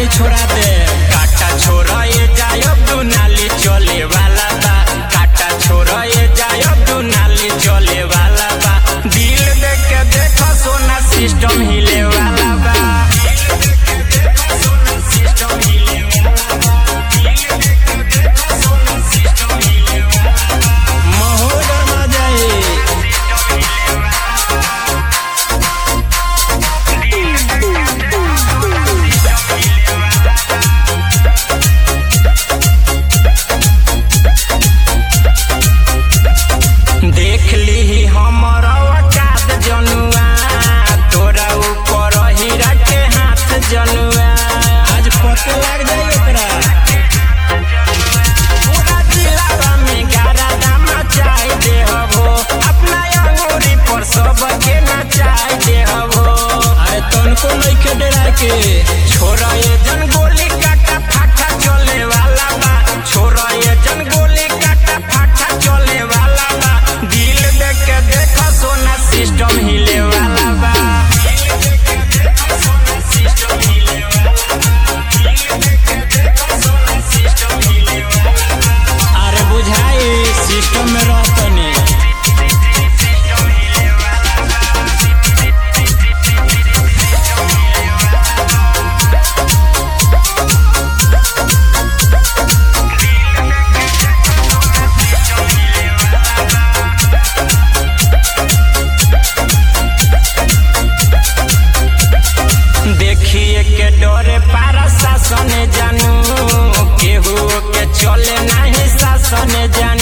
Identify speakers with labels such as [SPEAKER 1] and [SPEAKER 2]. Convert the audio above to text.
[SPEAKER 1] नाली छोड़ा दे
[SPEAKER 2] काटा छोरा ये जायब तू नाली चले वाला बा काटा छोरा ये जायब तू नाली चले वाला बा दिल देख के देखो सोना सिस्टम हिले वाला बा सिस्टम हिले वाला बा दिल देख के देखो सोना सिस्टम हिले वाला बा
[SPEAKER 1] महोदय ना जाए
[SPEAKER 2] देख ली हमर औकात जनुआ तोरा ऊपर हीरा के हाथ जनुआ
[SPEAKER 1] आज पते लग जाए ओकरा
[SPEAKER 2] पूरा जिलावा में गारा दाम चाय दे हबो अपना अंगूरी पर सबके नचाय दे हबो
[SPEAKER 1] अरे तनको नइखे डरा के
[SPEAKER 2] छोरा ये जन गोली काटा फाटा चले वाला बा छोरा ये जन गोली काटा फाटा चले वाला बा दिल देख के देखो सोना सिस्टम हिले वाला बा दिल देख के देखो सोना सिस्टम हिले वाला बा दिल देख के देखो सोना सिस्टम हिले वाला बा
[SPEAKER 1] अरे बुझाई सिस्टम में रहतनी
[SPEAKER 2] सिस्टम हिले वाला बा देखिए के डरे पारा शासन जानू केहू के चले नहीं शासन जानू